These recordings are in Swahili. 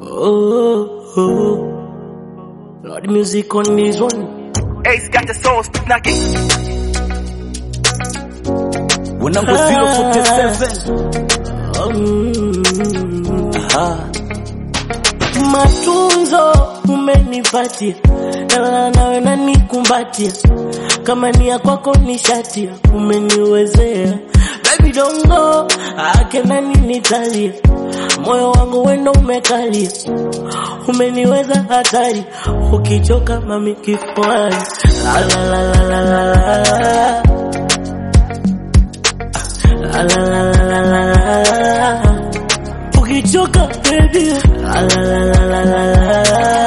Oh, oh. Lord, music on this one. Ace got the soul knocking. Wanangu 047 Mm. Aha. Matunzo umenipatia, na nawe nanikumbatia, kama ni ya kwako ni shatia, umeniwezea baby dongo ake nani nitalia, moyo wangu wendo umekalia, umeniweza hatari, ukichoka mami kifuani la la la la la la la la la la la la la ukichoka baby la la la la la la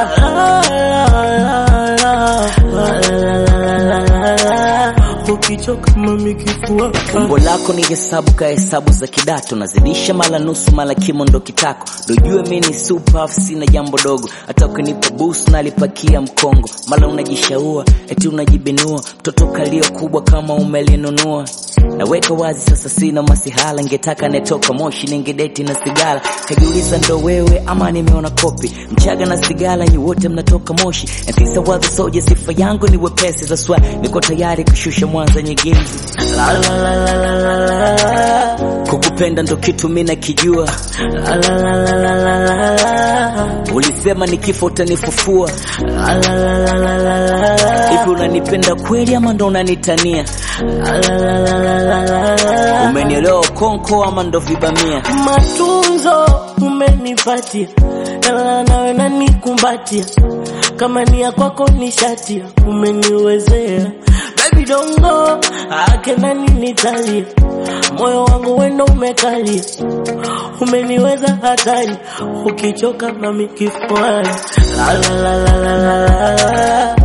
la ukichoka mami kifua umbo lako ni hesabu ka hesabu za kidato nazidisha mala nusu mala kimo ndo kitako dojue mi ni super sina jambo dogo hata ukinipa bus nalipakia mkongo mala unajishaua eti unajibinua mtoto kalio kubwa kama umelinunua naweka wazi sasa sina masihala ngetaka netoka moshi ningedeti na sigala kajiuliza ndo wewe ama nimeona kopi mchaga na sigala nyi wote mnatoka moshi nafisa wadhi soja sifa yangu ni wepesi za swa niko tayari kushusha mwanza nyegezi la la la la la la la kukupenda ndo kitu mi nakijua la la la la la la la ulisema ni kifo utanifufua la la la la la la la hivi unanipenda kweli ama ndo unanitania la la la la la la la umenielewa konko ama ndo vibamia matunzo umenipatia, na nawe nanikumbatia, kama ni ya kwako ni shatia, umeniwezea baby dongo ake nani nitalia, moyo wangu wendo umekalia, umeniweza hatari, ukichoka mami kifuani la la la la la la la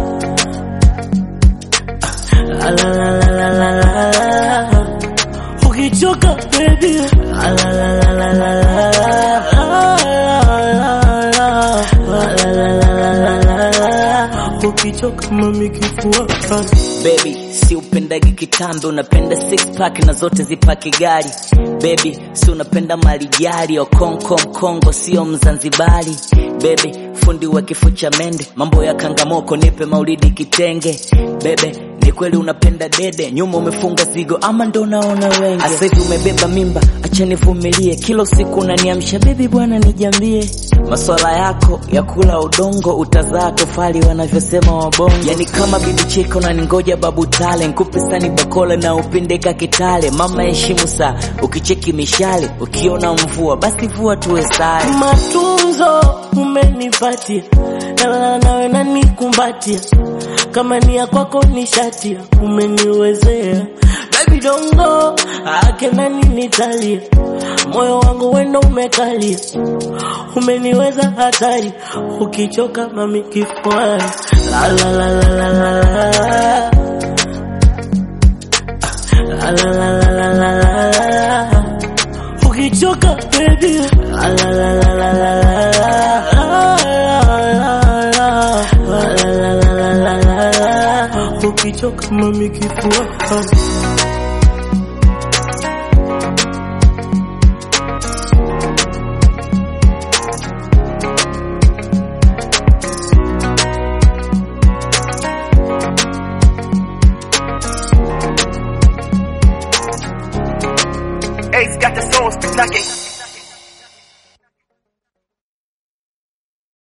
la la la la la la la ukichoka baby la la la la la la la la ukichoka mami kifua baby si upendagi kitambe unapenda six pack na zote zipaki gari baby si unapenda malijari okonko mkongo sio mzanzibari baby fundi wa kifo cha mende mambo ya kangamoko nipe maulidi kitenge bebe ni kweli unapenda dede nyuma umefunga zigo ama ndo naona wenge Asa hivi umebeba mimba acha nivumilie kila usiku unaniamsha bebi bwana nijambie maswala yako ya kula udongo utazaa tofali wanavyosema wabongo yani kama bibi cheko na ningoja babu tale nkupe sani bakola na upindeka kitale mama heshimu saa ukicheki mishale ukiona mvua basi vua tuwe sare matunzo umenipatia, na nawe nanikumbatia, kama ni ya kwako ni shatia, umeniwezea baby dongo ake nani nitalia, moyo wangu wendo umekalia, umeniweza hatari, ukichoka mami kifuani la la la la la la la la la la la la la la ukichoka baby la la la la la la la la ukichoka mami kifua Ace got the soul knocking.